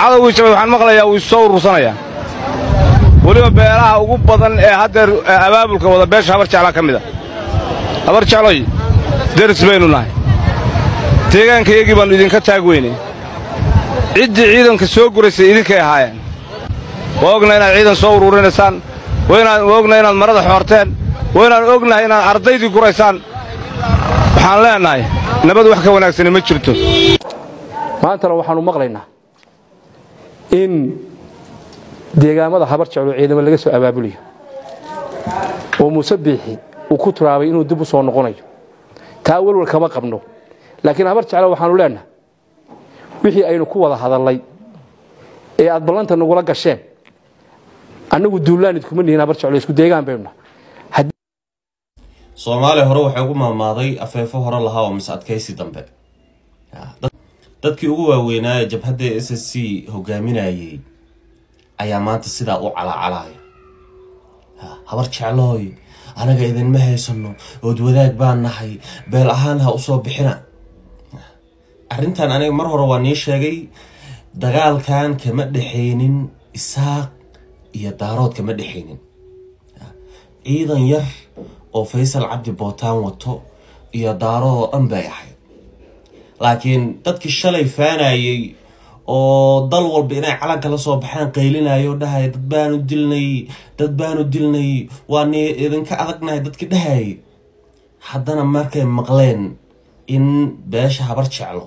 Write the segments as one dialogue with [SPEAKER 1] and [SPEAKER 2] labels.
[SPEAKER 1] cadowgii jabay waxaan maqlayaa wuu soo urursanayaa weliba beelaha ugu badan ee haddeer abaabulka wada beesha habar jeclaa ka mid a habar jecloy deris baynu nahay deegaankayagii baannu idinka taag weynay ciddii ciidanka soo guraysay idinkay ahaayeen waa ognahay inaad ciidan soo ururinaysaan waa ognahay inaad marada xoorteen waa inaan ognahay inaad ardaydii guraysaan waxaan leennahay nabad wax ka wanaagsani ma jirto
[SPEAKER 2] maantana waxaannu maqlaynaa in deegaamada habar jeclo ciidamo laga soo abaabuliyo oo muuse biixi uu ku turaabay inuu dib u soo noqonayo taa welwal kama qabno laakiin habar jeclo waxaannu leennahay wixii aynu ku wada hadallay ee aad ballanta nagula gasheen annagu duulaanid kuma nihin habar jeclo isku deegaan baynu nahay
[SPEAKER 3] soomaaliya hore waxay ugu maamaaday afeefo hore lahaa oo mis adkaysi dambe dadkii ugu waaweynaa ee jabhadda s s c hogaaminayay ayaa maanta sidaa u calaacalaya habar jeclooy anaga idinma haysano ood wadaag baan nahay beel ahaan ha usoo bixina arrintan aniga mar hore waa nii sheegay dagaalkan kama dhexaynin isaaq iyo daarood kama dhexaynin ciidan yar oo faysal cabdi bootaan wato iyo daarood oo dhan bay ahayd laakiin dadkii shalay faanayay oo dal walba inay calanka la soo baxaan qaylinayo dhahaya dad baanu dilnay dad baanu dilnay waa ni idinka adagnahay dadkii dhahayay haddana markay maqleen in beesha habar jeclo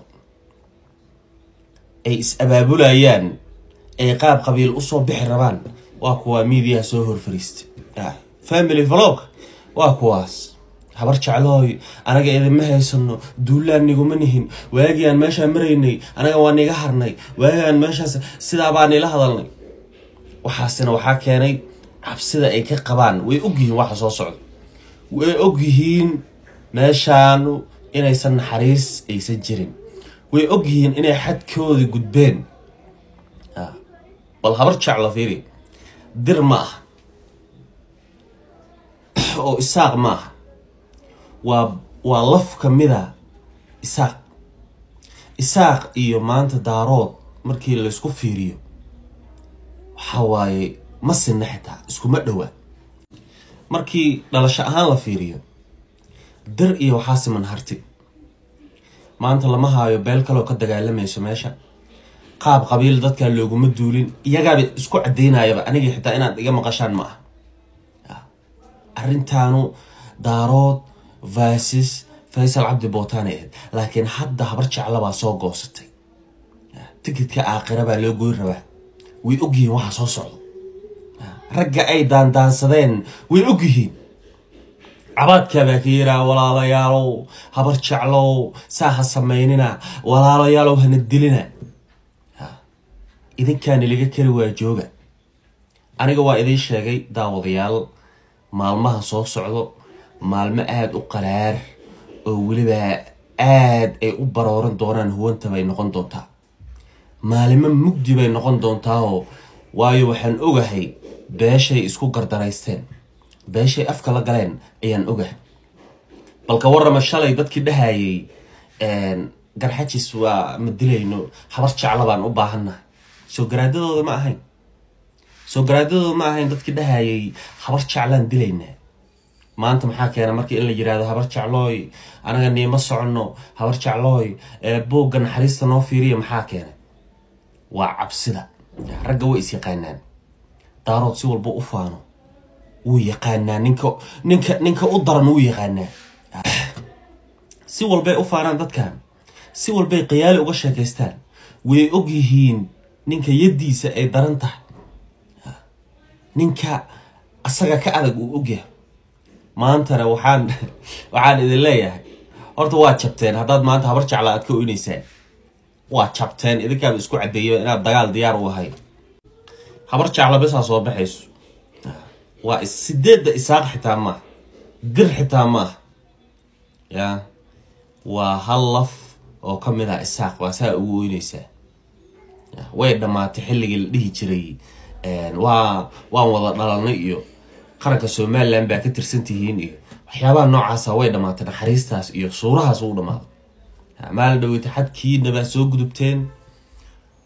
[SPEAKER 3] ay is-abaabulayaan ay qaab qabiil usoo bixi rabaan waa kuwaa miidiyaha soo horfariistay family vlog waa kuwaas habar jeclooy anaga idinma haysano duulaan niguma nihin waagii aan meeshaa maraynay anaga waa niga harnay waagii aan meeshaas sidaa baa nila hadalnay waxaasina waxaa keenay cabsida ay ka qabaan way ogyihiin waxa soo socda way ogyihiin meeshaanu inaysan naxariis aysan jirin way ogyihiin inay xadkoodii gudbeen bal habar jeclo fiiri dir ma aha oo isaaq ma aha waa waa laf ka mida isaaq isaaq iyo maanta daarood markii laysku fiiriyo waxa waaye ma sinna xitaa iskuma dhowaa markii dhalasho ahaan la fiiriyo dir iyo waxaa siman harti maanta lama haayo beel kaloo ka dagaalamayso meesha qaab qabiil dadkaa looguma duulin iyagaaba isku caddaynayaba anigii xitaa inaad iga maqashaan ma ah arrintaanu daarood vasis faysal cabdi bootaanay ahayd laakiin hadda habar jeclabaa soo goosatay tikidka aakhira baa loo goyn rabaa way ogyihiin waxa soo socdo ragga ay daandaansadeen way ogyihiin cabaadkaabaa ka yiraa walaalayaalow habar jeclow saa ha samaynina walaalayaalow hana dilina idinkaani laga kari waa jooga aniga waa idiin sheegay daawadayaal maalmaha soo socdo maalmo aada u qaraar oo weliba aada ay u barooran doonaan huwanta bay noqon doontaa maalimo mugdi bay noqon doontaao waayo waxaan ogahay beeshay isku gardaraysteen beeshay afka la galeen ayaan ogahay balka warrama shalay dadkii dhahayay garxajis waa ma dilayno habar jecla baan u baahannahay soo garaadadooda ma ahayn soo garaadadooda ma ahayn dadkii dhahayay habar jeclaan dilaynaa maanta maxaa keena markii in la yirahdo habar jeclooy anaga niima soconno habar jeclooy boogga naxariista noo fiiriya maxaa keena waa cabsida ragga way is yaqaanaan daarood si walba u faano wuu yaqaanaa ninka ninka ninka u daran wuu yaqaanaa si walbay u faanaan dadkan si walbay khiyaali uga sheekaystaan way og yihiin ninka yaddiisa ay daran tahay ninka asaga ka adag uu ogyahay maantana waxaan waxaan idin leeyahay horta waa jabteen haddaad maanta habar jecla aad ka oynaysaan waa jabteen idinkaaba isku caddeeya inaad dagaal diyaar u ahayn habar jecla bisaa soo baxayso waa sideedda isaaq xitaa maaha dir xitaa maaha ya waa hal laf oo ka mid ah isaaq waa saa ugu oynaysaa way dhammaatay xilligii la dhihi jiray waa waan wada dhalanay iyo qaranka somalilan baa ka tirsan tihiin iyo waxyaabaha noocaasa way dhammaatay naxariistaas iyo suurahaas uu dhammaaday maalin dhaweyta xadkiina baa soo gudubteen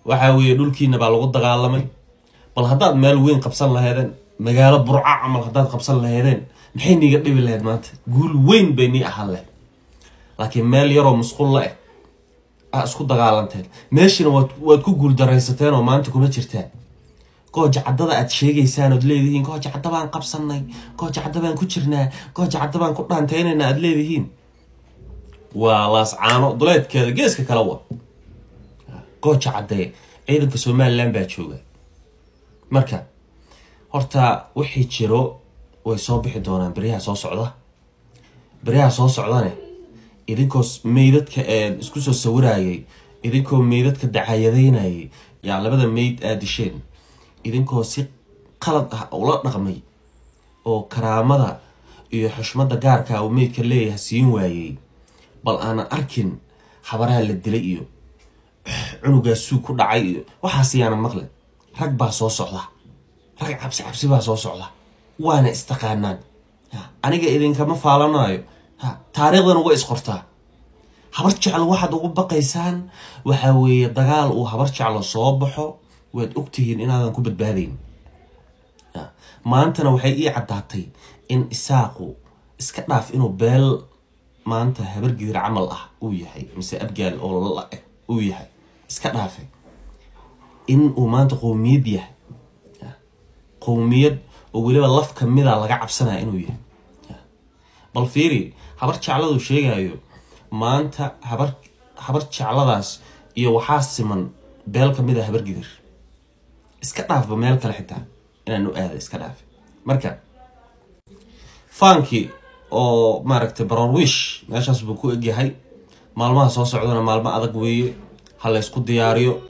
[SPEAKER 3] waxaa weeye dhulkiina baa lagu dagaalamay bal haddaad meel weyn qabsan laheedeen magaalo burca camal haddaad qabsan laheedeen maxay niiga dhibi laheyd maanta guul weyn bay nii ahaan lahayd laakiin meel yaroo musqulla eh aa isku dagaalanteen meeshina waad waad ku guuldaraysateen oo maanta kuma jirtaan gooja caddada aad sheegaysaan ood leedihiin gooja cadda baan qabsanay gooja cadda baan ku jirnaa gooja cadda baan ku dhaantaynayna aad leedihiin waa laascaano duleedkeeda geeska kale wa gooja caddee ciidanka somalilan baa jooga marka horta wixii jiro way soo bixi doonaan beryaha soo socda beryaha soo socdane idinkoo meydadka isku soo sawirayay idinkoo meydadka dacayadaynayay yaa labada meyd aad disheen idinkoo si qalad ah ula dhaqmay oo karaamada iyo xushmada gaarka uu meydka leeyahay siin waayey bal aanan arkin habaraha la dilay iyo cunugaa suug ku dhacay iyo waxaas yaanan maqlin rag baa soo socda rag cabsi cabsi baa soo socda waana istaqaanaan aniga idinkama faalanayo taariikhdana way isqortaa habar jeclo waxaad ugu baqaysaan waxaa weeye dagaal uu habar jeclo soo baxo waad ogtihiin inaadan ku badbaadayn maantana waxay ii caddaatay in isaaqu iska dhaaf inuu beel maanta habargidir camal ah uu yahay mise abgaal oo la eg uu yahay iska dhaafe in uu maanta qowmiyad yahay qowmiyad oo weliba laf kamida laga cabsanaya inuu yahay bal fiiri habar jecladu sheegayo maanta habar habar jecladaas iyo waxaa siman beel kamid a habar gidir iska dhaafba meel kale xitaa inaan u aada iska dhaafe marka fankii oo maaragtay baronwish meeshaas buu ku egyahay maalmaha soo socdana maalmo adag weeye ha laysku diyaariyo